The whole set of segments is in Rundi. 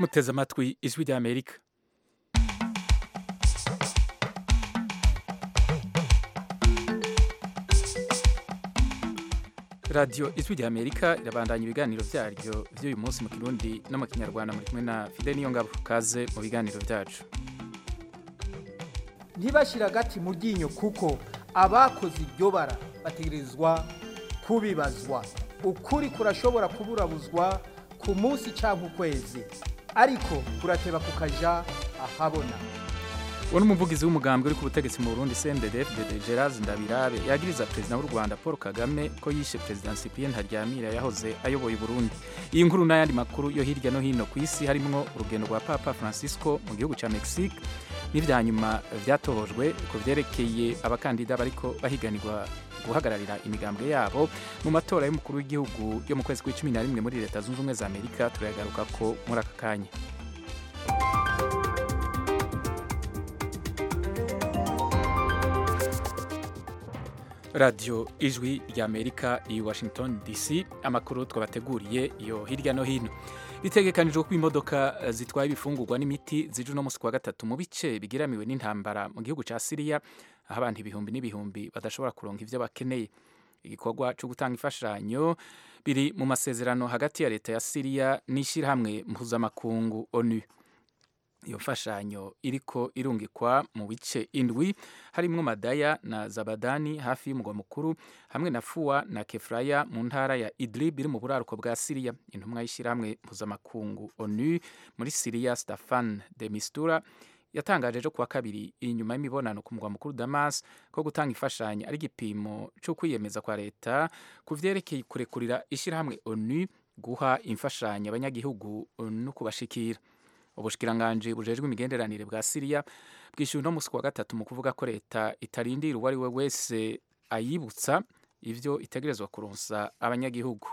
muteze amatwi ijwi rya amerika radiyo ijwi rya amerika irabandanya ibiganiro byaryo by'uyu munsi mu kirundi no mu kinyarwanda muri kumwe na fide niyo ngabo kaze mu biganiro byacu ntibashyire agati mu ryinyo kuko abakoze iryo bara bategerezwa kubibazwa ukuri kurashobora kuburabuzwa ku munsi cyangwa ukwezi ariko kurateba kukaja ahabona uwo ni umuvugizi w'umugambwe uri ku butegetsi mu burundi cndfdd gerard ndabirabe yagiriza perezida w'u rwanda paul kagame ko yishe perezida cyprien ntaryamira yahoze ayoboye uburundi iyi nkuru n'ayandi makuru yo hirya no hino ku isi harimwo urugendo rwa papa francisco mu gihugu cya mexique n'ibya nyuma byatohojwe ku byerekeye abakandida bariko bahiganirwa guhagararira imigambwe yabo mu matora y'umukuru w'igihugu yo mu kwezi kw'icumi na rimwe muri leta zunze ubumwe za amerika turayagaruka ko muri aka kanya radiyo ijwi rya amerika i washington dc amakuru twabateguriye iyo hirya no hino bitegekanijwe ko imodoka zitwaye ibifungurwa n'imiti zije uno munsi kuwa gatatu mu bice bigiramiwe n'intambara mu gihugu cya siriya aho abantu ibihumbi n'ibihumbi badashobora kuronka ibyo bakeneye igikorwa cyo gutanga imfashanyo biri mu masezerano hagati ya leta ya siriya n'ishyirahamwe mpuzamakungu onu iyo mfashanyo iriko irungikwa mu bice indwi harimwo madaya na zabadani hafi y'umugwa mukuru hamwe na fuwa na kefraya mu ntara ya idlib iri mu buraruko bwa siriya intumwa y'ishyirahamwe mpuzamakungu onu muri siriya stefan de mistura yatangaje ejo kuwa kabiri inyuma y'imibonano ku mugwa mukuru damas ko gutanga imfashanyo ari igipimo cyo kwiyemeza kwa leta ku vyerekeye kurekurira ishyirahamwe onu guha imfashanyo abanyagihugu no kubashikira ubushikiranganji bujejwe imigenderanire bwa siriya bwishyuwe uno munsi kuwa gatatu mu kuvuga ko leta itarindira uwo ari we wese ayibutsa ivyo itegerezwa kuronsa abanyagihugu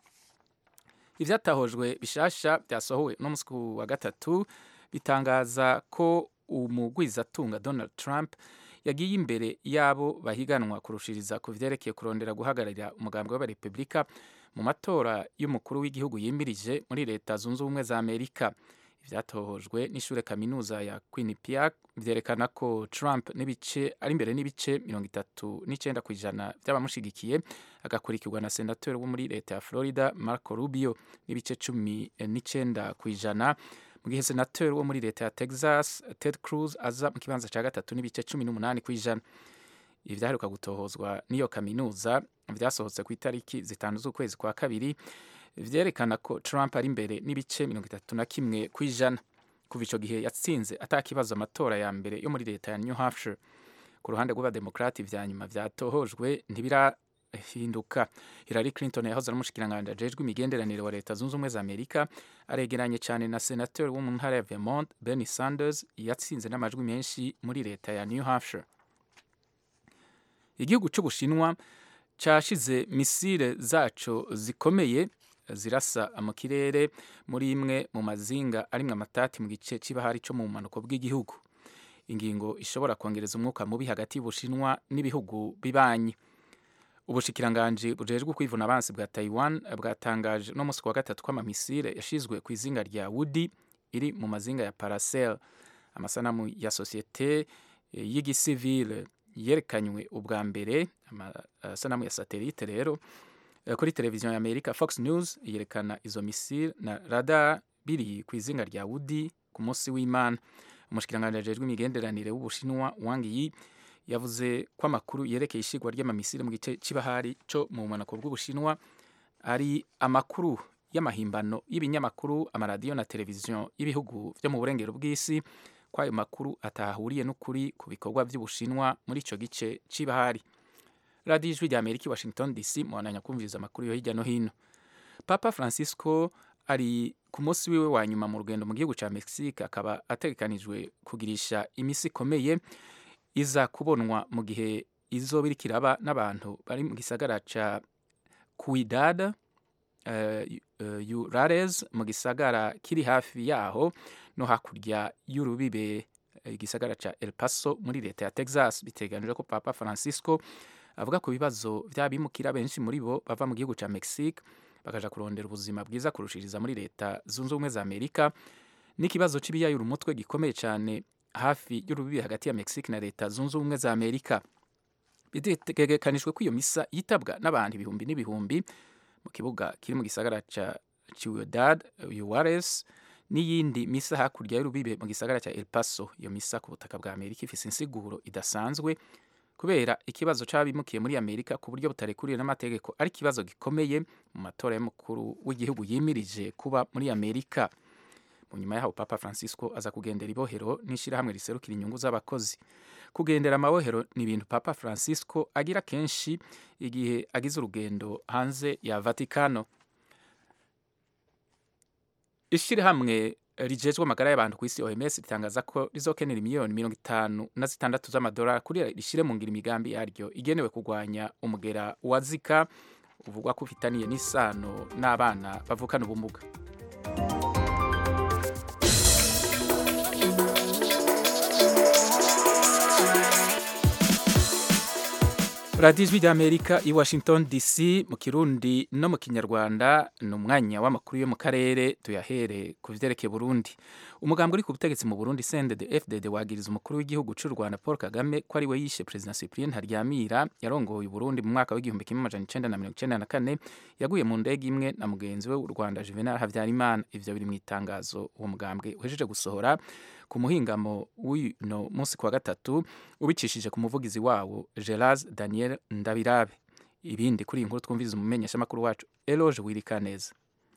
ivyatahojwe bishasha vyasohowe uno munsi kuwa gatatu bitangaza ko umugwizatunga donald trump yagiye imbere y'abo bahiganwa kurushiriza ku vyerekeye kurondera guhagararira umugambi w'abarepublika mu matora y'umukuru w'igihugu yimirije muri leta zunze ubumwe za amerika ivyatohojwe n'ishure kaminuza ya Quinnipiac vyerekana ko Trump n'ibice ari imbere n'ibice mirongo itatu n'icenda kw'ijana vy'abamushigikiye agakurikirwa na senateur wo muri leta ya Florida Marco Rubio n'ibice cumi n'icenda kw'ijana mu gihe senateur wo muri leta ya Texas Ted Cruz aza mu kibanza ca gatatu n'ibice cumi n'umunani kw'ijana ibi vyaheruka gutohozwa n'iyo kaminuza vyasohotse ku itariki zitanu z'ukwezi kwa kabiri vyerekana ko Trump ari imbere n'ibice mirongo itatu na kimwe kw'ijana kuva ico gihe yatsinze atakibazo amatora ya mbere yo muri leta ya New Hampshire ku ruhande rw'abademokrati vya nyuma vyatohojwe ntibirahinduka Hillary Clinton yahoze ari umushikiranganji ajejwe imigenderanire wa leta zunze ubumwe za Amerika aregeranye cane na senateur wo mu ntara ya Vermont Bernie Sanders yatsinze n'amajwi menshi muri leta ya New Hampshire igihugu c'Ubushinwa cashize misile zaco zikomeye zirasa mu kirere muri imwe mu mazinga arimwe amatati mu gice c'ibahari co mu bumanuko bw'igihugu ingingo ishobora kongereza umwuka mubi hagati y'ubushinwa n'ibihugu bibanyi ubushikiranganji bujejwe kwivuna abansi bwa taiwan bwatangaje no musi wa gatatu ko amamisile yashizwe ku izinga rya wudi iri mu mazinga ya paracel amasanamu ya sosiyete y'igisivile yerekanywe ubwa mbere amasanamu ya satelite rero kuri televiziyo ya Amerika Fox News yerekana izo misile na radar biri ku izinga rya Wudi ku munsi w'Imana umushikiranganje ajejwe imigenderanire w'Ubushinwa Wang Yi yavuze ko amakuru yerekeye ishigwa ry'amamisile mu gice c'ibahari co mu bumanuko bw'Ubushinwa ari amakuru y'amahimbano y'ibinyamakuru amaradiyo na televiziyo y'ibihugu vyo mu burengero bw'isi ko ayo makuru atahuriye n'ukuri ku bikorwa vy'Ubushinwa muri ico gice c'ibahari radiyo ijwi rya amerika i washington dc muhananya kumviriza amakuru yo hirya no hino papa francisco ari ku munsi wiwe wa nyuma mu rugendo mu gihugu ca mexique akaba ategekanijwe kugirisha imisi ikomeye iza kubonwa mu gihe izoba iriko iraba n'abantu bari mu gisagara ca cuidad uh, uh, Juarez mu gisagara kiri hafi yaho no hakurya y'urubibe igisagara ca El Paso muri leta ya Texas biteganijwe ko papa francisco avuga ku bibazo vy'abimukira benshi muri bo bava mu gihugu ca Mexique bakaja kurondera ubuzima bwiza kurushiriza muri leta zunze ubumwe za Amerika n'ikibazo c'ibiyayura umutwe gikomeye cyane hafi y'urubibi hagati ya Mexique na leta zunze ubumwe za Amerika bitegekanijwe ko iyo misa yitabwa n'abantu ibihumbi n'ibihumbi mu kibuga kiri mu gisagara ca Ciudad Juarez n'iyindi misa hakurya y'urubibe mu gisagara cya El Paso iyo misa ku butaka bwa Amerika ifise insiguro idasanzwe kubera ikibazo c'abimukiye muri Amerika ku buryo butarekuriwe n'amategeko ari ikibazo gikomeye mu matora y'umukuru w'igihugu yimirije kuba muri Amerika mu nyuma yaho Papa Francisco aza kugendera ibohero n'ishirahamwe riserukira inyungu z'abakozi kugendera amabohero ni ibintu Papa Francisco agira kenshi igihe agize urugendo hanze ya Vatikano ishirahamwe rijejwe amagara y'abantu ku isi OMS ritangaza ko rizokenera miliyoni mirongo itanu na zitandatu z'amadolari kugira rishire mu ngiro imigambi yaryo igenewe kurwanya umugera wa Zika uvugwa ko ufitaniye n'isano n'abana bavukana ubumuga radiyo ijwi ry'amerika i washington dc mu kirundi no mu kinyarwanda ni umwanya w'amakuru yo mu karere tuyahere ku vyerekeye burundi umugambwe uri ku butegetsi mu burundi sendede fdd wagiriza umukuru w'igihugu c'u rwanda paul kagame ko ari we yishe perezida cyprien ntaryamira yarongoye uburundi mu mwaka w'igihumbi kimwe amajana icenda na mirongo icenda na kane yaguye mu ndege imwe na mugenzi we w'u rwanda juvenal habyarimana ivyo biri mu itangazo uwo mugambwe uhejeje gusohora ku muhingamo w'uno munsi kwa gatatu ubicishije ku muvugizi wawo Geraz Daniel Ndabirabe ibindi kuri iyi nkuru twumviriza umumenyeshamakuru wacu Eloge Wirikaneza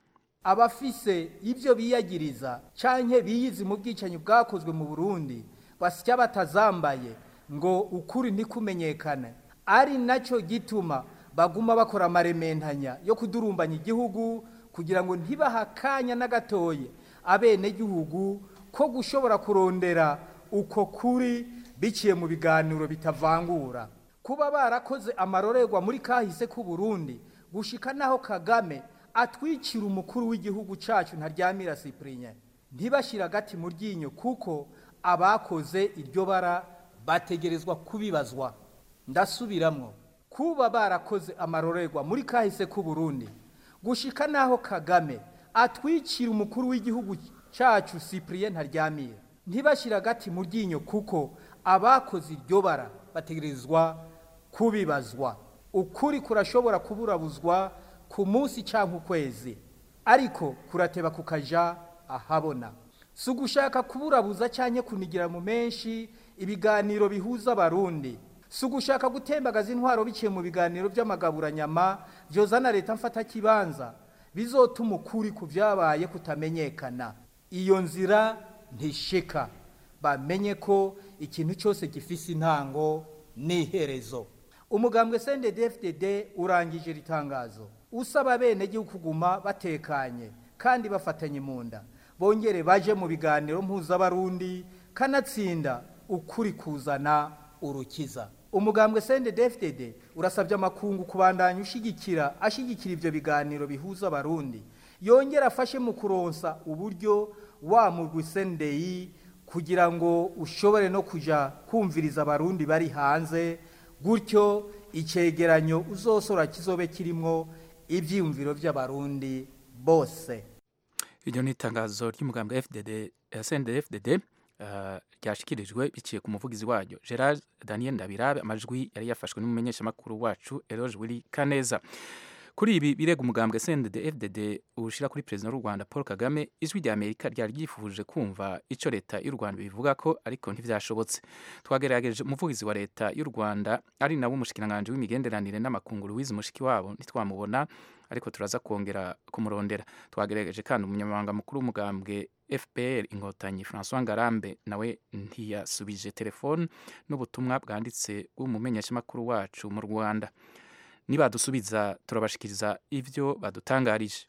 abafise ibyo biyagiriza canke biyizi mu bwicanyi bwakozwe mu Burundi basya batazambaye ngo ukuri ntikumenyekane ari naco gituma baguma bakora amarementanya yo kudurumbanya igihugu kugira ngo ntibahakanya n'agatoye abene gihugu ko gushobora kurondera uko kuri biciye mu biganiro bitavangura kuba barakoze amarorerwa muri kahise k'u Burundi gushika naho Kagame atwikira umukuru w'igihugu cacu ntaryamira Cyprien ntibashira agati mu ryinyo kuko abakoze iryo bara bategerezwa kubibazwa ndasubiramwo kuba barakoze amarorerwa muri kahise k'u Burundi gushika naho Kagame atwikira umukuru w'igihugu cacu Cyprien ntaryamira ntibashira agati mu ryinyo kuko abakoze iryo bara bategerezwa kubibazwa ukuri kurashobora kuburabuzwa ku munsi cyangwa ukwezi ariko kurateba kukaja ahabona si ugushaka kuburabuza cyangwa kunigira mu menshi ibiganiro bihuza abarundi si ugushaka gutembagaza intwaro biciye mu biganiro by'amagaburanyama byozana leta mfata kibanza bizotuma ukuri ku byabaye kutamenyekana iyo nzira ntishika bamenye ko ikintu cyose gifise intango n'iherezo umugambwe CNDD-FDD urangije ritangazo usaba bene gihugu kuguma batekanye kandi bafatanye mu nda bongere baje mu biganiro mpuzabarundi kanatsinda ukuri kuzana urukiza umugambwe CNDD-FDD urasabye amakungu kubandanya ushigikira ashigikira ivyo biganiro bihuza abarundi yongera afashe mu kuronsa uburyo wa murwi CNDI kugira ngo ushobore no kuja kumviriza abarundi bari hanze gutyo icegeranyo uzosora kizobe kirimwo ivyiyumviro vy'abarundi bose iryo ni itangazo ry'umugambwe FDD SND FDD uh, ryashikirijwe biciye ku muvugizi waryo Gerard Daniel Ndabirabe amajwi yari yafashwe n'umumenyeshamakuru wacu Eloge Willy Kaneza kuri ibi birega umugambwe CNDD FDD ushira kuri president w'u Rwanda Paul Kagame ijwi rya Amerika ryari ryifuje kumva ico leta y'u Rwanda bivuga ko ariko ntivyashobotse twagerageje umuvugizi wa leta y'u Rwanda ari nawe umushikiranganje w'imigenderanire n'amakunguru wize mushiki wabo ntitwamubona ariko turaza kongera kumurondera twagerageje kandi umunyamabanga mukuru w'umugambwe FPR inkotanyi François Ngarambe nawe ntiyasubije telefone n'ubutumwa bwanditse bw'umumenyeshamakuru wacu mu Rwanda nibadusubiza turabashikiriza ivyo badutangarije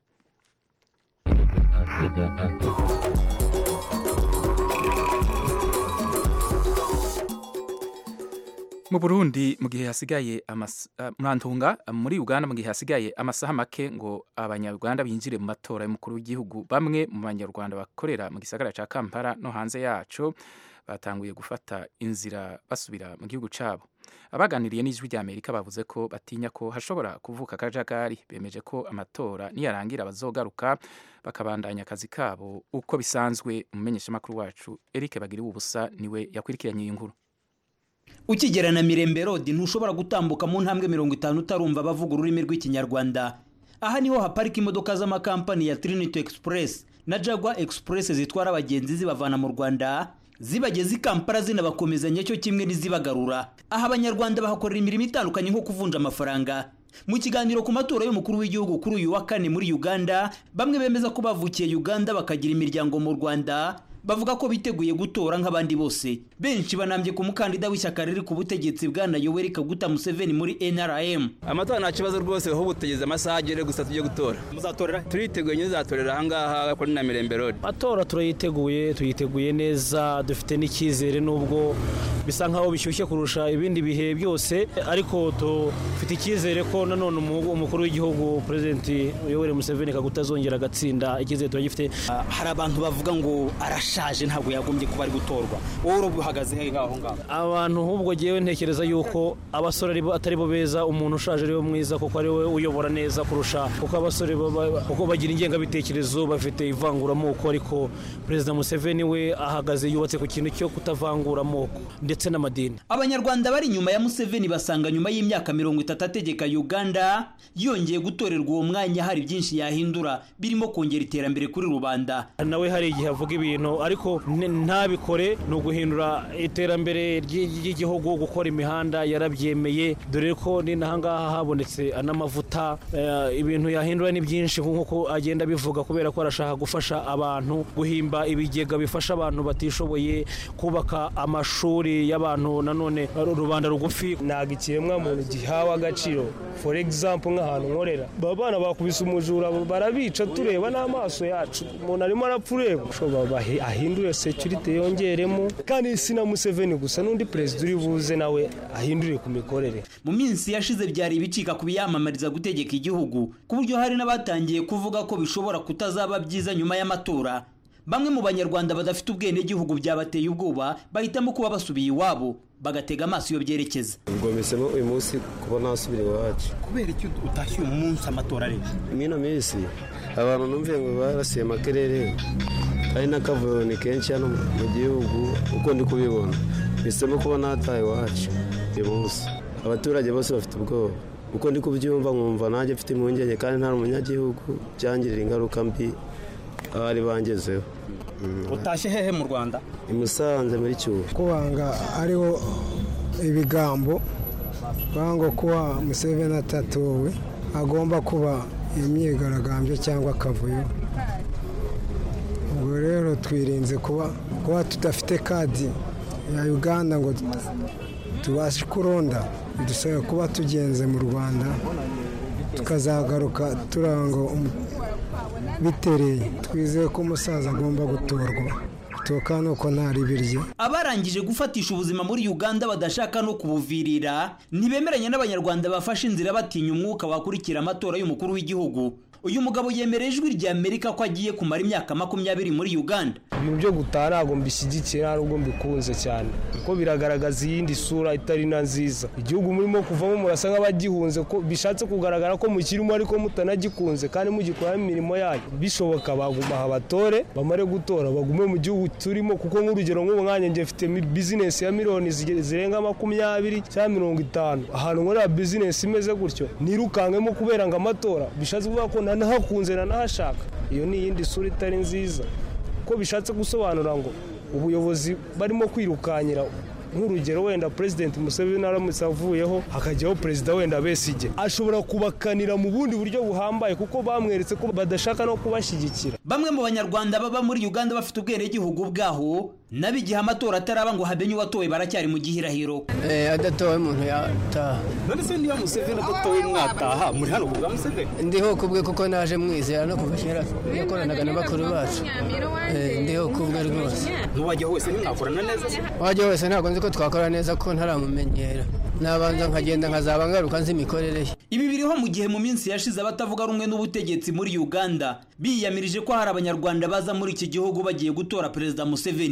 mu Burundi mu gihe hasigaye murantunga muri Uganda mu gihe hasigaye amasaha make ngo abanyarwanda binjire mu matora y'umukuru w'igihugu bamwe mu banyarwanda bakorera mu gisagara ca Kampala no hanze yaco batanguye gufata inzira basubira mu gihugu cabo abaganiriye n'ijwi rya amerika bavuze ko batinya ko hashobora kuvuka akajagari bemeje ko amatora niyarangira bazogaruka bakabandanya akazi kabo uko bisanzwe umumenyeshamakuru wacu eric bagiriwe ubusa niwe yakurikiranye iyi nkuru ukigera na mirembe rodi ntushobora gutambuka mu ntambwe mirongo itanu utarumva bavuga ururimi rw'ikinyarwanda aha niho haparika imodoka z'amakampani ya trinity express na jagwa express zitwara abagenzi zibavana mu rwanda zibageza i kampala zinabakomezanya cyo kimwe n'izibagarura aha abanyarwanda bahakorera imirimo itandukanye nko kuvunja amafaranga mu kiganiro ku matora y'umukuru w'igihugu kuri uyu wa kane muri uganda bamwe bemeza ko bavukiye uganda bakagira imiryango mu rwanda bavuga ko biteguye gutora nk'abandi bose benshi banambye ku mukandida w'ishyaka riri ku butegetsi bwana yoweri kaguta museveni muri nrm amatora nta kibazo rwose ahubwo tugeze amasaha agere gusa tujye gutora muzatorera turiteguye nyine uzatorera ahangaha kuri na mirembe road matora turayiteguye tuyiteguye neza dufite n'icyizere nubwo bisa nkaho bishyushye kurusha ibindi bihe byose ariko dufite icyizere ko nanone umukuru w'igihugu perezidenti yoweri museveni kaguta azongera agatsinda icyizere turagifite hari abantu bavuga ngo arashaje ntabwo yagombye kuba ari gutorwa wowe urabwo uhagaze he ngaho ngaho abantu ahubwo ngewe ntekereza yuko abasore atari bo beza umuntu ushaje ari we mwiza kuko ari we uyobora neza kurusha kuko abasore kuko bagira ingengabitekerezo bafite ivanguramoko ariko perezida museveni we ahagaze yubatse ku kintu cyo kutavangura amoko ndetse n'amadini abanyarwanda bari inyuma ya museveni basanga nyuma y'imyaka mirongo itatu ategeka uganda yongeye gutorerwa uwo mwanya hari byinshi yahindura birimo kongera iterambere kuri rubanda nawe hari igihe avuga ibintu ariko ntabikore ni uguhindura iterambere ry'igihugu gukora imihanda yarabyemeye dore ko ni n'ahangaha habonetse n'amavuta ibintu yahindura ni byinshi nk'uko agenda abivuga kubera ko arashaka gufasha abantu guhimba ibigega bifasha abantu batishoboye kubaka amashuri y'abantu nanone rubanda rugufi ntabwo ikiremwamuntu gihawe agaciro for example nk'ahantu nkorera baba bana bakubise umujura barabica tureba n'amaso yacu umuntu arimo arapfa ureba ahindure security yongeremo kandi si na museveni gusa n'undi perezida uri buze nawe ahindure ku mikorere mu minsi yashize byari ibicika ku biyamamariza gutegeka igihugu ku buryo hari n'abatangiye kuvuga ko bishobora kutazaba byiza nyuma y'amatora bamwe mu banyarwanda badafite ubwenegihugu byabateye ubwoba bahitamo kuba basubiye iwabo bagatega amaso iyo byerekeza ubwo bisemo uyu munsi kuba nasubira iwacu kubera icyo utashye uyu munsi amatora ari mwino minsi abantu numviye ngo barasiye amakerere hari n'akavuyo ni kenshi hano mu gihugu uko ndi kubibona bisemo kuba nataye iwacu uyu munsi abaturage bose bafite ubwoba uko ndi kubyumva nkumva nanjye mfite impungenge kandi nta umunyagihugu byangirira ingaruka mbi abari bangezeho utashye hehe mu rwanda i musanze muri cyuho kubanga ariho ibigambo ngo kuba museveni atatowe agomba kuba imyigaragambyo cyangwa akavuyo ubwo rero twirinze kuba kuba tudafite kadi ya uganda ngo tubashe kuronda dusaba kuba tugenze mu rwanda tukazagaruka turango bitereye twizeye ko umusaza agomba gutorwa gutoka nuko ntari birye abarangije gufatisha ubuzima muri uganda badashaka no kubuvirira ntibemeranya n'abanyarwanda bafashe inzira batinya umwuka wakurikira amatora y'umukuru w'igihugu uyu mugabo yemerera ijwi rya amerika ko agiye kumara imyaka makumyabiri muri uganda ibintu byo gutaha ntabwo mbishyigikiye ntabwo mbikunze cyane kuko biragaragaza iyindi sura itari na nziza igihugu murimo kuvamo murasa nk'abagihunze ko bishatse kugaragara ko mukirimo ariko mutanagikunze kandi mugikoramo imirimo yanyu bishoboka baguma aha batore bamare gutora bagume mu gihugu turimo kuko nk'urugero nk'ubu mwanya njye mfite bizinesi ya miliyoni zirenga makumyabiri cyangwa mirongo itanu ahantu nkorera bizinesi imeze gutyo nirukangemo kubera ngo amatora bishatse kuvuga ko nanahakunze nanahashaka iyo ni iyindi sura itari nziza ko bishatse gusobanura ngo ubuyobozi barimo kwirukanyira nk'urugero wenda perezidenti museveni aramutse avuyeho hakajyaho perezida wenda besige ashobora kubakanira mu bundi buryo buhambaye kuko bamweretse ko badashaka no kubashyigikira bamwe mu banyarwanda baba muri uganda bafite ubwenegihugu bwaho nabo igihe amatora ataraba ngo hamenye uwatowe baracyari mu gihirahiro adatowe umuntu yataha none se niba museveni adatowe mwataha muri hano kubwa museveni ndiho kubwe kuko naje mwizera no kuva kera yakoranaga na bakuru bacu ndiho kubwe rwose n'uwajya wese ntimwakorana neza uwajya wese ntabwo nzi ko twakora neza ko ntaramumenyera nabanza nkagenda nkazaba ngaruka nzi imikorere ye ibi biriho mu gihe mu minsi yashize abatavuga rumwe n'ubutegetsi muri uganda biyamirije ko hari abanyarwanda baza muri iki gihugu bagiye gutora perezida museveni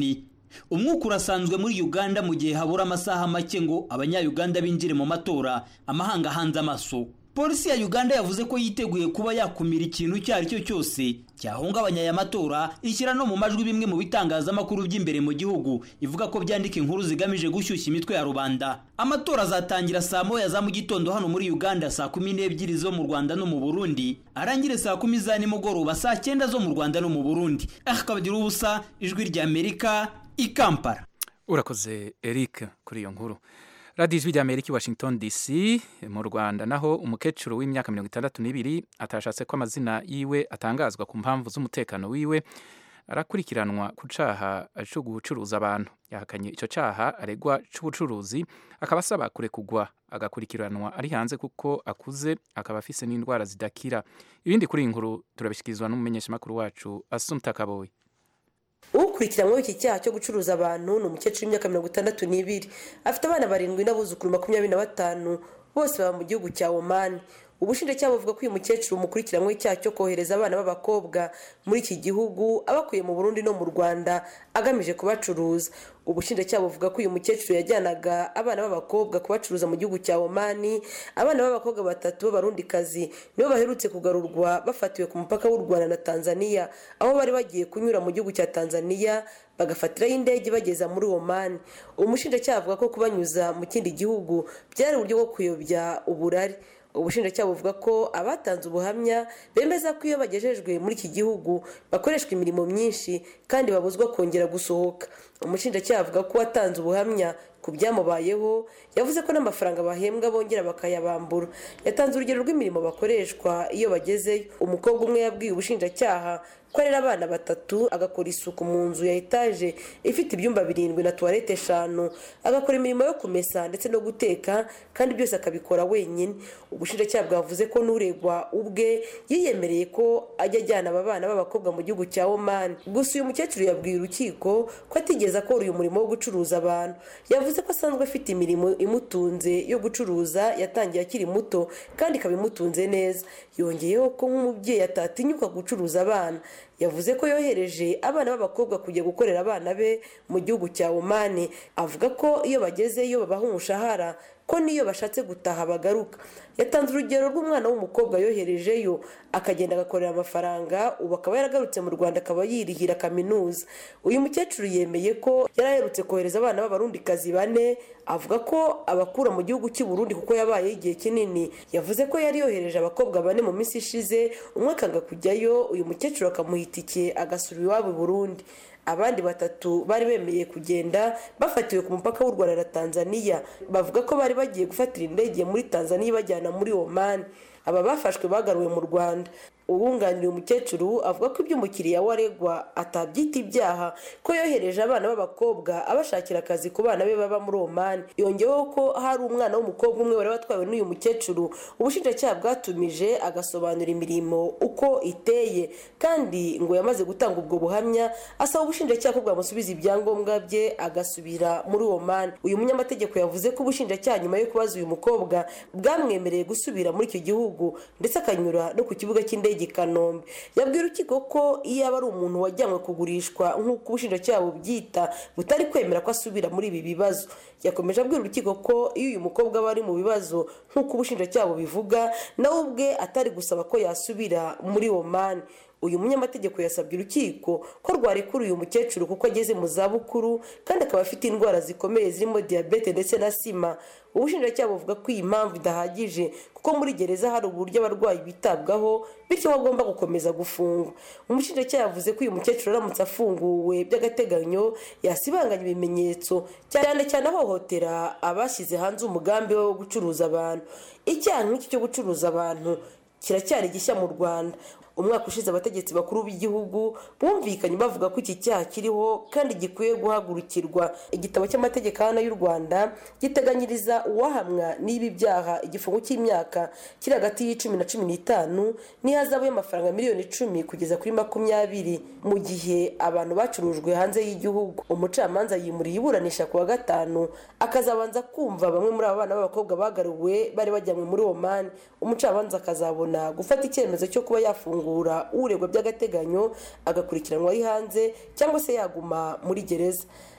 umwuka urasanzwe muri uganda mu gihe habura amasaha make ngo abanyayuganda binjire mu matora amahanga ahanze amaso polisi ya uganda yavuze ko yiteguye kuba yakumira ikintu icyo ari cyo cyose cyahungabanya aya matora ishyira no mu majwi bimwe mu bitangazamakuru by'imbere mu gihugu ivuga ko byandika inkuru zigamije gushyushya imitwe ya rubanda amatora azatangira saa moya za mu gitondo hano muri uganda saa kumi n'ebyiri zo mu rwanda no mu burundi arangire saa kumi za nimugoroba saa cyenda zo mu rwanda no mu burundi akabagira ubusa ijwi rya amerika i kampala urakoze eric kuri iyo nkuru radiyo ijwi rya amerika i washington dc mu rwanda naho umukecuru w'imyaka mirongo itandatu n'ibiri atashatse ko amazina yiwe atangazwa ku mpamvu z'umutekano wiwe arakurikiranwa ku cyaha cyo gucuruza abantu yahakanye icyo cyaha aregwa cy'ubucuruzi akaba asaba kurekugwa agakurikiranwa ari hanze kuko akuze akaba afise n'indwara zidakira ibindi kuri iyi nkuru turabishyikirizwa n'umumenyeshamakuru wacu asumta kaboyi ukurikiranyweho iki cyaha cyo gucuruza abantu ni umukecuru w'imyaka mirongo itandatu n'ibiri afite abana barindwi n'abuzukuru makumyabiri na batanu bose baba mu gihugu cya omani ubushinjacyaha buvuga ko uyu mukecuru mukurikiranyweho icyaha cyo kohereza abana b'abakobwa muri iki gihugu abakuye mu burundi no mu rwanda agamije kubacuruza ubushinjacyaha buvuga ko uyu mukecuru yajyanaga abana b'abakobwa kubacuruza mu gihugu cya omani abana b'abakobwa batatu b'abarundikazi nibo baherutse kugarurwa bafatiwe ku mupaka w'u rwanda na tanzania aho bari bagiye kunyura mu gihugu cya tanzania bagafatiraho indege bageza muri omani umushinjacyaha avuga ko kubanyuza mu kindi gihugu byari uburyo bwo kuyobya uburari ubushinjacyaha buvuga ko abatanze ubuhamya bemeza ko iyo bagejejwe muri iki gihugu bakoreshwa imirimo myinshi kandi babuzwa kongera gusohoka umushinjacyaha avuga ko watanze ubuhamya ku byamubayeho yavuze ko n'amafaranga bahembwa bongera bakayabambura yatanze urugero rw'imirimo bakoreshwa iyo bagezeyo umukobwa umwe yabwiye ubushinjacyaha ko arera abana batatu agakora isuku mu nzu ya etaje ifite ibyumba birindwi na tuwarete eshanu agakora imirimo yo kumesa ndetse no guteka kandi byose akabikora wenyine ubushinjacyaha bwavuze ko n'uregwa ubwe yiyemereye ko ajya ajyana aba bana b'abakobwa mu gihugu cya omani gusa uyu mukecuru yabwiye urukiko ko atigeze akora uyu murimo wo gucuruza abantu yavuze ko asanzwe afite imirimo imutunze yo gucuruza yatangiye akiri muto kandi ikaba imutunze neza yongeyeho ko nk'umubyeyi atatinyuka gucuruza abana yavuze ko yohereje abana b'abakobwa kujya gukorera abana be mu gihugu cya omani avuga ko iyo bagezeyo babaha umushahara ko n'iyo bashatse gutaha bagaruka yatanze urugero rw'umwana w'umukobwa yoherejeyo akagenda agakorera amafaranga ubu akaba yaragarutse mu rwanda akaba yirihira kaminuza uyu mukecuru yemeye ko yari aherutse kohereza abana b'abarundikazi bane avuga ko abakura mu gihugu cy'i Burundi kuko yabayeho igihe kinini yavuze ko yari yohereje abakobwa bane mu minsi ishize umwe akanga kujyayo uyu mukecuru akamuha itike agasura iwabo i burundi abandi batatu bari bemeye kugenda bafatiwe ku mupaka w'u rwanda na tanzania bavuga ko bari bagiye gufatira indege muri tanzania ibajyana muri omani aba bafashwe bagaruwe mu rwanda uwunganira umukecuru avuga ko ibyo umukiriya we aregwa atabyita ibyaha ko yohereje abana b'abakobwa abashakira akazi ku bana be baba muri omani yongeyeho ko hari umwana w'umukobwa umwe wari watwawe n'uyu mukecuru ubushinjacyaha bwatumije agasobanura imirimo uko iteye kandi ngo yamaze gutanga ubwo buhamya asaba ubushinjacyaha ko bwamusubiza ibyangombwa bye agasubira muri omani uyu munyamategeko yavuze ko ubushinjacyaha nyuma yo kubaza uyu mukobwa bwamwemereye gusubira muri icyo gihugu ndetse akanyura no ku kibuga cy'indege i kanombe yabwira urukiko ko iyo aba ari umuntu wajyanywe kugurishwa nk'uko ubushinjacyaha bubyita butari kwemera ko asubira muri ibi bibazo yakomeje abwira urukiko ko iyo uyu mukobwa aba ari mu bibazo nk'uko ubushinjacyaha bubivuga nawe ubwe atari gusaba ko yasubira muri omani uyu munyamategeko yasabye urukiko ko rwarekura uyu mukecuru kuko ageze mu zabukuru kandi akaba afite indwara zikomeye zirimo diyabete ndetse na sima ubushinjacyaha buvuga ko iyi mpamvu idahagije kuko muri gereza hari uburyo abarwayi bitabwaho bityo ko agomba gukomeza gufungwa umushinjacyaha yavuze ko uyu mukecuru aramutse afunguwe by'agateganyo yasibanganya ibimenyetso cyane cyane ahohotera abashyize hanze umugambi we wo gucuruza abantu icyaha nk'iki cyo gucuruza abantu kiracyari gishya mu rwanda umwaka ushize abategetsi bakuru b'igihugu bumvikanye bavuga ko iki cyaha kiriho kandi gikwiye guhagurukirwa igitabo cy'amategeko hano y'u rwanda giteganyiriza uwahamwa n'ibi byaha igifungo cy'imyaka kiri hagati y'icumi na cumi n'itanu n'ihazabu y'amafaranga miliyoni icumi kugeza kuri makumyabiri mu gihe abantu bacurujwe hanze y'igihugu umucamanza yimuriye iburanisha ku wa gatanu akazabanza kumva bamwe muri aba bana b'abakobwa bagaruwe bari bajyanywe muri omani umucamanza akazabona gufata icyemezo cyo kuba yafungura uregwa by'agateganyo agakurikiranwa ari hanze cyangwa se yaguma muri gereza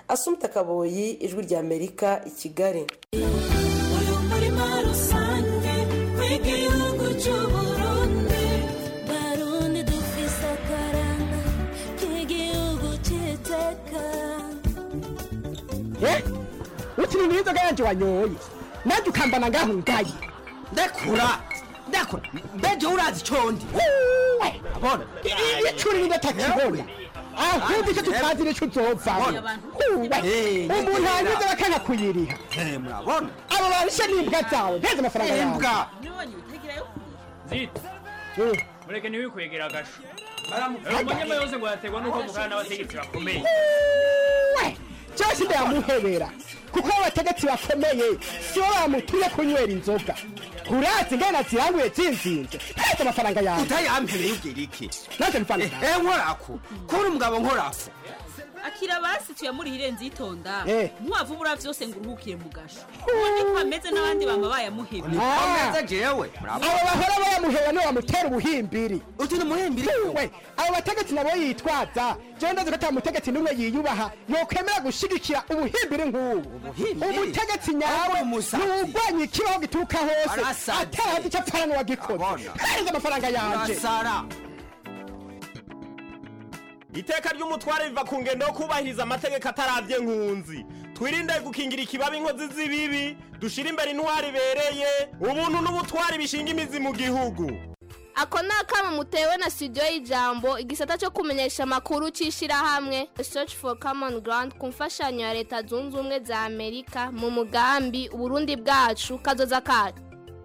asumta kaboyi ijwi rya amerika i kigali uyu murima rusange w'igihugu cy'uburundi barundi dufise akaranga k'igihugu cy'iteka ukiri n'inzoga yanjye wanyoye nanjye ukambana ngaho ngaye ndekura ndekura mbeje urazi condi abona icuri nidatakibona ahubwo icyo tutazi nicyo uzovamo umuntu yanyuze bakanga kuyiriha murabona abo barishe n'imbwa zawe nteze amafaranga yawe imbwa zita mureke ntiwikwegera agasho umunyama yose ngo yaterwa n'uko mukana n'abategetsi bakomeye cyose ndayamuhebera kuko abategetsi bakomeye si bo bamutuye kunywera inzoga urazi ngana ziranguye zinzinze nteze amafaranga yawe utayampereye ubwira iki nanjye mfana eh nkorako kubona umugabo nkorako akira basi tuyamurihire nzitonda Eh. ntiwavubura vyose ngo uruhukire mu gasho ubundi ko ameze n'abandi bama bayamuhebye Ah. jewe abo bahora bayamuhera niwe bamutera ubuhimbiri uti ni umuhimbiri we abo bategetsi nabo yitwaza jewe ndazi ko ata mutegetsi n'umwe yiyubaha yokwemera gushigikira ubuhimbiri nk'ubu umutegetsi nyawe nuwugwanya ikibaho gituruka hose Arasaze. atarazi icyo apfana n'uwagikoze hereza amafaranga yanje urasara iteka ry'umutware riva ku ngendo yo kubahiriza amategeko atarabye nkunzi twirinde gukingira ikibabi inkozi z'ibibi dushire imbere intwari ibereye ubuntu n'ubutwari bishinga imizi mu gihugu ako ni akamo mutewe na studio y'ijambo igisata cyo kumenyesha amakuru cy'ishyirahamwe search for common ground ku mfashanyo ya leta zunze ubumwe za amerika mu mugambi uburundi bwacu kazoza kacu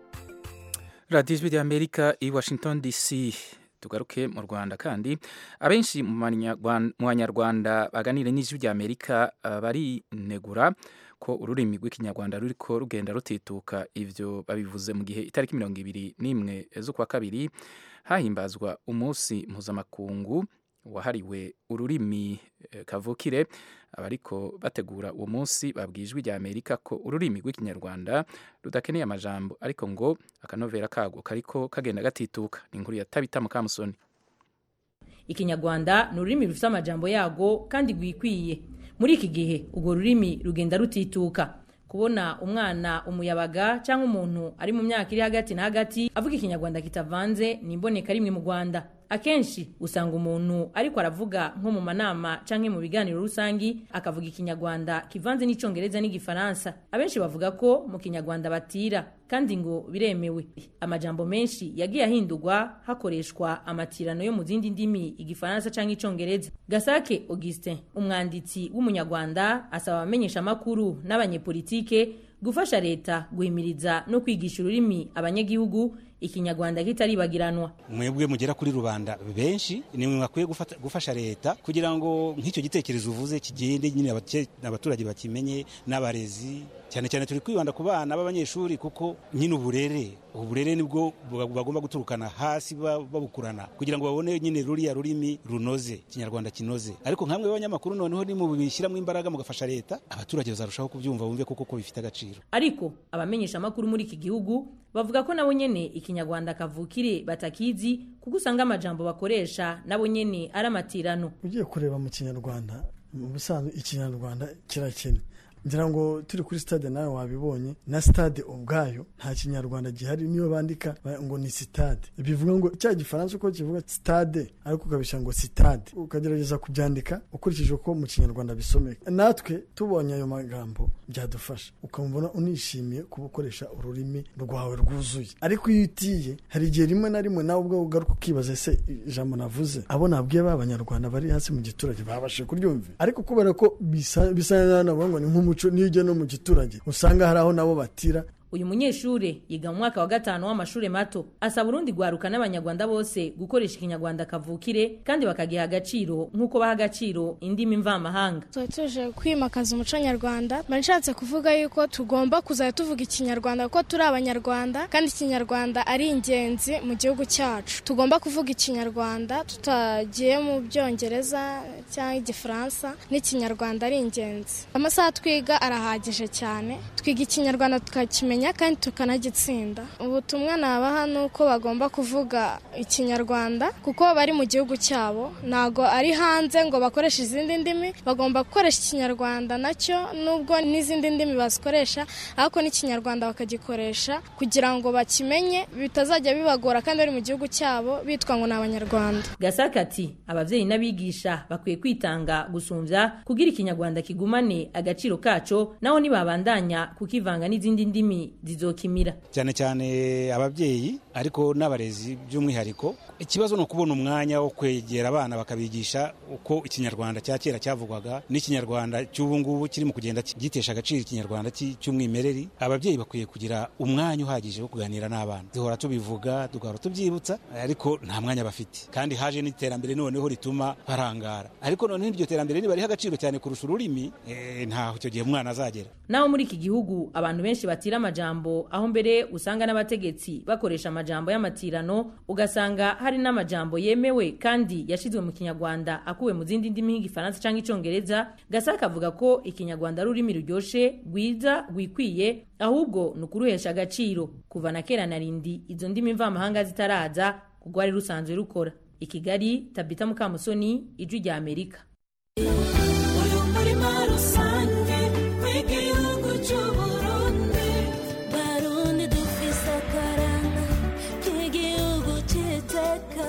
radiyo ijwi ry'amerika i washington dc tugaruke mu rwanda kandi abenshi mu Banyarwan- mu banyarwanda baganira n'ijwi ry'amerika uh, barinegura ko ururimi rw'ikinyarwanda ruriko rugenda rutituka ivyo babivuze mu gihe itariki mirongo ibiri n'imwe z'ukwa kabiri hahimbazwa umunsi mpuzamakungu wahariwe ururimi eh, kavukire abariko bategura uwo munsi babwiye ijwi rya amerika ko ururimi rw'ikinyarwanda rudakeneye amajambo ariko ngo akanovera kago kariko kagenda gatituka ni inkuru ya tabita mukamusoni ikinyarwanda ni ururimi rufite amajambo yago kandi rwikwiye muri iki gihe urwo rurimi rugenda rutituka kubona umwana umuyabaga cyangwa umuntu ari mu myaka iri hagati na hagati avuga ikinyarwanda kitavanze ni imboneka rimwe mu rwanda akenshi usanga umuntu ariko aravuga nko mu manama cyangwa mu biganiro rusangi akavuga ikinyarwanda kivanze n'icyongereza n'igifaransa abenshi bavuga ko mu kinyarwanda batira kandi ngo biremewe amajambo menshi yagiye ahindurwa hakoreshwa amatirano yo mu zindi ndimi igifaransa cyangwa icyongereza gasake augustin umwanditsi w'umunyarwanda asaba abamenyesha amakuru n'abanyepolitike gufasha leta guhimiriza no kwigisha ururimi abanyagihugu ikinyarwanda kitaribagiranwa mwebwe mugera kuri rubanda benshi ni mwe bakwiye gufata- gufasha leta kugira ngo nk'icyo gitekerezo uvuze kigende nyine abake- abaturage bakimenye n'abarezi cyane cyane turi kwibanda ku bana b'abanyeshuri kuko nyine uburere uburere nibwo buba- bagomba guturukana hasi ba- babukurana kugira ngo babone nyine ruriya rurimi runoze ikinyarwanda kinoze ariko nkamwe b'abanyamakuru noneho ni mu bishyiramo imbaraga mugafasha leta abaturage bazarushaho kubyumva bumve koko ko bifite agaciro ariko abamenyesha amakuru muri iki gihugu bavuga ko nabo nyene ikinyarwanda kavukire batakizi kuko usanga amajambo bakoresha nabo nyene ari amatirano ugiye kureba mu kinyarwanda mu busanzwe ikinyarwanda kirakene ngira ngo turi kuri stade nawe wabibonye na stade ubwayo nta kinyarwanda gihari niyo bandika ba- ngo ni sitade bivuga ngo cya gifaransa uko kivuga stade ariko ukabishyira ngo sitade ukagerageza kubyandika ukurikije uko mu kinyarwanda bisomeka natwe tubonye ayo magambo byadufasha ukamubona unishimiye kuba ukoresha ururimi rwawe rwuzuye ariko iyo utiye hari igihe rimwe na rimwe nawe ubwo ugaruka ukibaza ese ijambo navuze abo nabwiye ba banyarwanda bari hasi mu giturage babashije kuryumvira ariko kubera ko bisa bisa n'aho navuga ngo ni nk'umuco niyo ujya no mu giturage usanga hari aho nabo batira uyu munyeshure yiga mu mwaka wa gatanu w'amashuri mato asaba urundi rwaruka n'abanyarwanda bose gukoresha ikinyarwanda kavukire kandi bakagiha agaciro nk'uko baha agaciro indimi mvamahanga tuba tuje kwimakaza umuco nyarwanda mba nshatse kuvuga yuko tugomba kuzajya tuvuga ikinyarwanda kuko turi abanyarwanda kandi ikinyarwanda ari ingenzi mu gihugu cyacu tugomba kuvuga ikinyarwanda tutagiye mu byongereza cyangwa igifaransa n'ikinyarwanda ari ingenzi amasaha twiga arahagije cyane twiga ikinyarwanda tukakimenya tukakimenya kandi tukanagitsinda ubutumwa nabaha ni uko bagomba kuvuga ikinyarwanda kuko bari mu gihugu cyabo ntago ari hanze ngo bakoreshe izindi ndimi bagomba gukoresha ikinyarwanda nacyo nubwo n'izindi ndimi bazikoresha ariko n'ikinyarwanda bakagikoresha kugira ngo bakimenye bitazajya bibagora kandi bari mu gihugu cyabo bitwa ngo ni abanyarwanda gasaka ati ababyeyi n'abigisha bakwiye kwitanga gusumbya kugira ikinyarwanda kigumane agaciro kaco naho nibabandanya kukivanga n'izindi ndimi zizokimira cyane cyane ababyeyi ariko n'abarezi by'umwihariko ikibazo ni ukubona umwanya wo kwegera abana bakabigisha uko ikinyarwanda cya kera cyavugwaga n'ikinyarwanda cy'ubu ngubu kirimo kugenda gitesha agaciro ikinyarwanda cy- cy'umwimerere ababyeyi bakwiye kugira umwanya uhagije wo kuganira n'abana duhora tubivuga tugahora tubyibutsa ariko nta mwanya bafite kandi haje n'iterambere noneho rituma barangara ariko noneho iryo terambere nibariha agaciro cyane kurusha ururimi eh, ntaho icyo gihe umwana azagera naho muri iki gihugu abantu benshi batira amajambo aho mbere usanga n'abategetsi bakoresha amajambo y'amatirano ugasanga hari n'amajambo yemewe kandi yashizwe mu kinyarwanda akuwe mu zindi ndimi nk'igifaransa cyangwa icongereza gasaka avuga ko ikinyarwanda ari ururimi ruryoshe rwiza rwikwiye ahubwo ni ukuruhesha agaciro kuva na kera na rindi izo ndimi mvamahanga zitaraza kuko rwari rusanzwe rukora i kigali tabita mukamusoni ijwi rya amerika uyu murima rusange w'igihugu cy'uburundi barundi dufise akaranga k'igihugu cy'iteka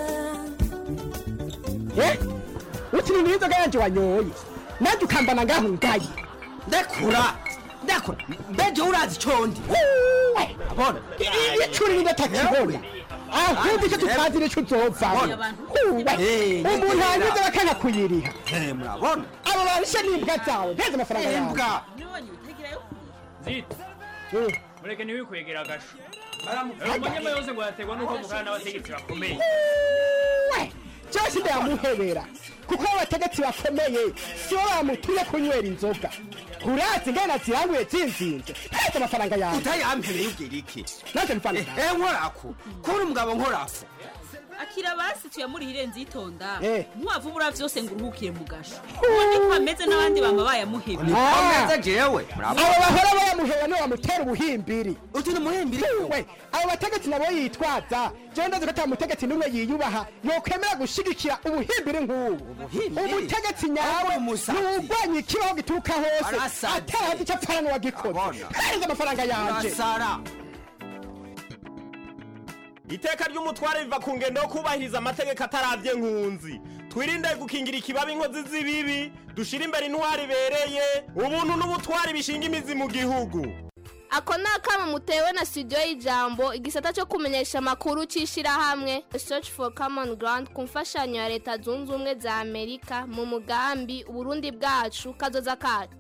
Eh? uti ni inzoga yanje wanyoye nanjye ukambana ngaho ngaye ndekura ndekura mbeje urazi condi abona icuri nidatakibona ahubwo icyo tutazi nicyo uzovamo Eh, umuntu hanyuze bakanga kuyiriha Eh, murabona abo barishe n'imbwa zawe nteze amafaranga yawe imbwa zita mureke ntiwikwegera agasho umunyama yose ngo yaterwa n'uko mukana n'abategetsi bakomeye cyose ndayamuhebera kuko abategetsi bakomeye sibo bamutuye kunywera inzoga urazi ngana ziranguye zinzinze nteze amafaranga yawe utayampereye ubwira iki nanjye mfana eh nkorako kubona umugabo nkorafo akira basi tuyamurihire nzitonda Eh. ntiwavubura vyose ngo uruhukire mu gasho uwo niko ameze n'abandi bama bayamuhebye Ah. jewe abo bahora bayamuhera niwe bamutera ubuhimbiri uti ni umuhimbiri we abo bategetsi nabo yitwaza jewe ndazi ko ata mutegetsi n'umwe yiyubaha yokwemera gushigikira ubuhimbiri nk'ubu umutegetsi nyawe ntiwugwanya ikibaho gituruka hose Arasaze. atarazi icyo apfana n'uwagikoze hereza amafaranga yanje urasara iteka ry'umutware riva ku ngendo yo kubahiriza amategeko atarabye nkunzi twirinde gukingira ikibabi inkozi z'ibibi dushire imbere intwari ibereye ubuntu n'ubutwari bishinga imizi mu gihugu ako ni akamo mutewe na studio y'ijambo igisata cyo kumenyesha amakuru cy'ishyirahamwe search for common ground ku mfashanyo ya leta zunze ubumwe za amerika mu mugambi uburundi bwacu kazoza kacu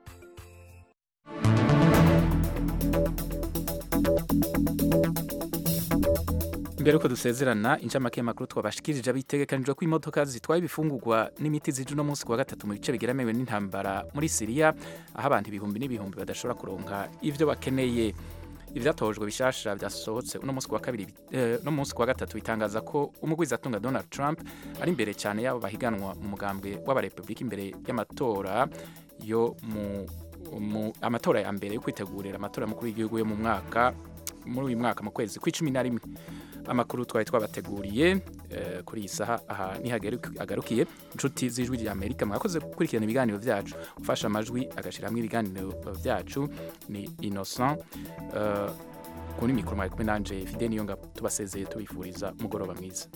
mbere yuko dusezerana incamake y'amakuru twabashikirije abitegekanijwe ko imodoka zitwaye ibifungurwa n'imiti zije uno munsi ku wa gatatu mu bice bigeramiwe n'intambara muri siriya aho abantu ibihumbi n'ibihumbi badashobora kuronka ivyo bakeneye ivyatojwe bishasha vyasohotse uno munsi ku wa kabiri eh, no munsi ku wa gatatu bitangaza ko umugwizatunga Donald Trump ari imbere cyane yabo bahiganwa mu mugambwe w'abarepublika imbere y'amatora yo mu mu amatora ya mbere yo kwitegurira amatora mukuru w'igihugu yo mu mwaka muri uyu mwaka mu kwezi kw'icumi na rimwe amakuru twari twabateguriye eh, kuri iyi saha aha nihagarukiye inshuti z'ijwi rya amerika mwakoze gukurikirana ibiganiro byacu ufashe amajwi agashyiramo ibiganiro byacu ni innocent eh, kuri mikoro mwari kumwe nanje fide niyo ngabo tubasezeye tubifuriza umugoroba mwiza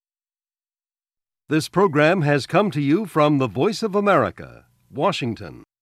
This program has come to you from the Voice of America, Washington.